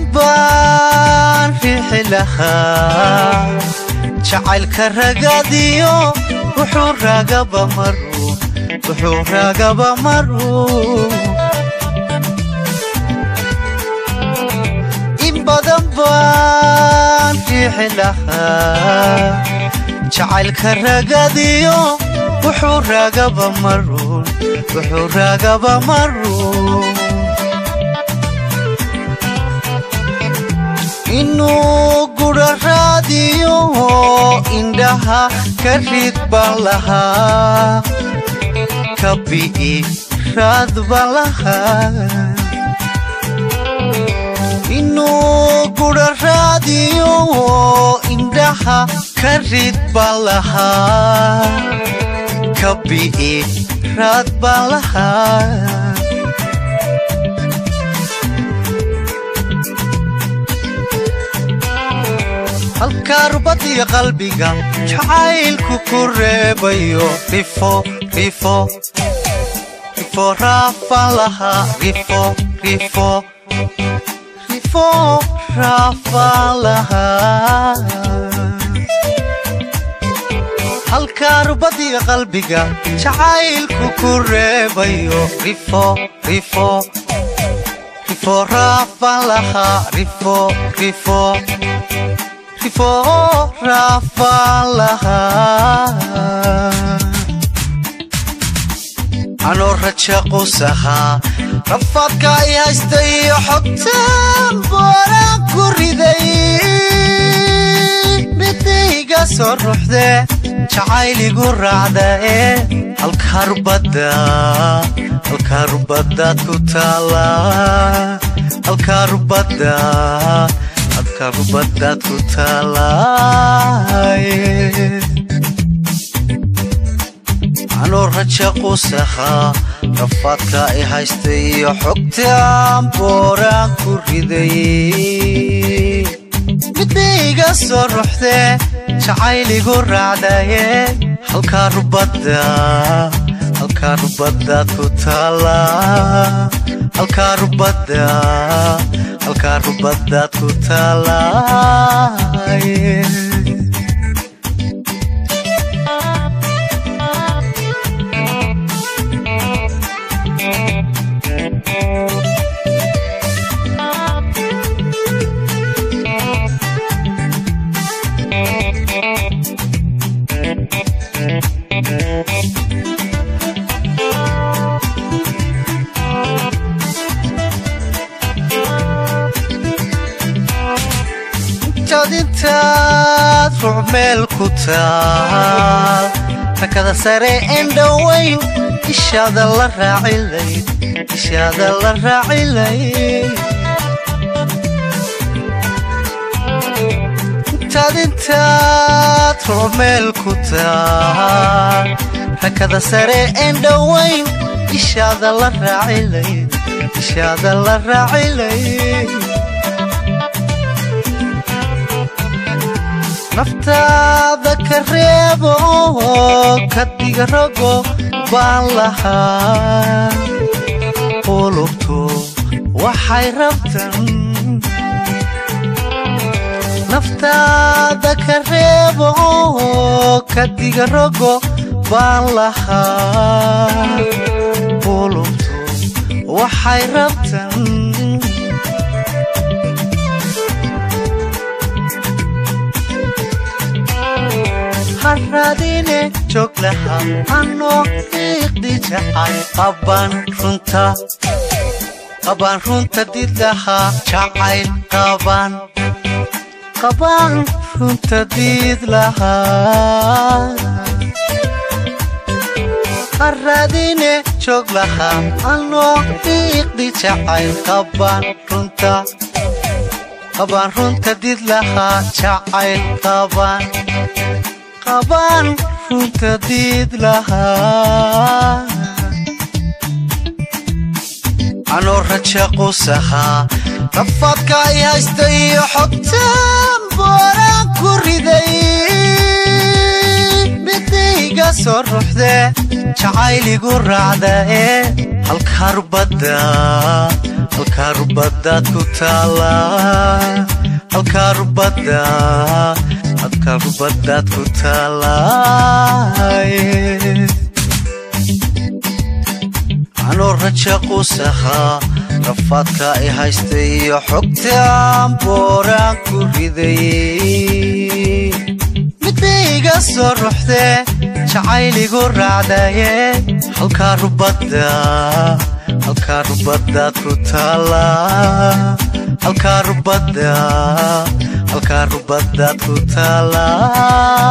baan riixi lahaa jacaylka ragadiyo wuxuu raagaba maruu wuxuu raagaba maruu in badan baan riixi lahaa jacaylka ragadiyo wuxuu raagaba maruun wuxuu raagaba maruun inuu gudha raadiyo indhaha ka rid baan lahaa ka bi'i raad baan lahaa inuu gudha raadiyo indhaha ka rid baan lahaa ka bi'i raad baan lahaa halkaa rubadiyo qalbiga jacaylku ku reebayo rifo rifo rifo raafaan lahaa rifo rifo rifo raafaan lahaa halkaa rubadiyo qalbiga jacaylku ku reebayo rifo rifo rifo raafaan lahaa rifo rifo rifo raafaan lahaa anoo raja qusahaa rafaadka i haysta iyo xogtaan booraan ku riday midayga soo ruuxde jacayligu raacda ee halkaa rubadda halkaa rubadaad ku taala halkaa rubadda halkaa rubadaad ku taalaaye anoo raja qusahaa rafaadka i haysta iyo xogtaan booraan ku riday midayga soo ruuxde jacayligu raacdaye halkaa rubadda halkaa rubadaad ku taala halkaa rubadda halkaa rubadaad ku taalaaye intaad ruuc meel ku taal rakada sare en dhowayn ishaada la raacilayd ishaada la raacilayd intaad intaad ruuc meel ku taal rakada sare en dhowayn ishaada la raacilayd ishaada la raacilayd naftaada ka reebo ka diga rogo baan lahaa qulubtu waxay rabtan naftaada ka reebo ka diga rogo baan lahaa qulubtu waxay rabtan haradine joog laha anoo iiqdi jacay qabaan runta qabaan runta did lahaa jacayl qabaan qabaan runta did lahaa haradine joog lahaa anoo iiqdi jacayl qabaan runta qabaan runta did lahaa jacayl qabaan qabaan runta diid lahaa anoo raja qusahaa rafaadka i haysta iyo xogtaan booraan ku riday midayga soo ruuxde jacayligu raacda ee halkaa rubadda halkaa rubadaad ku taala halkaa rubadda halkaa rubadaad ku taala anoo raja quusahaa rafaadka i haystay iyo xogtaan booraan ku ridayey midbaiga soo ruxdee jacayligu raacdaye halkaa rubadda halkaa rubadaad ku taala halkaa rubadda halkaa rubadaad ku taala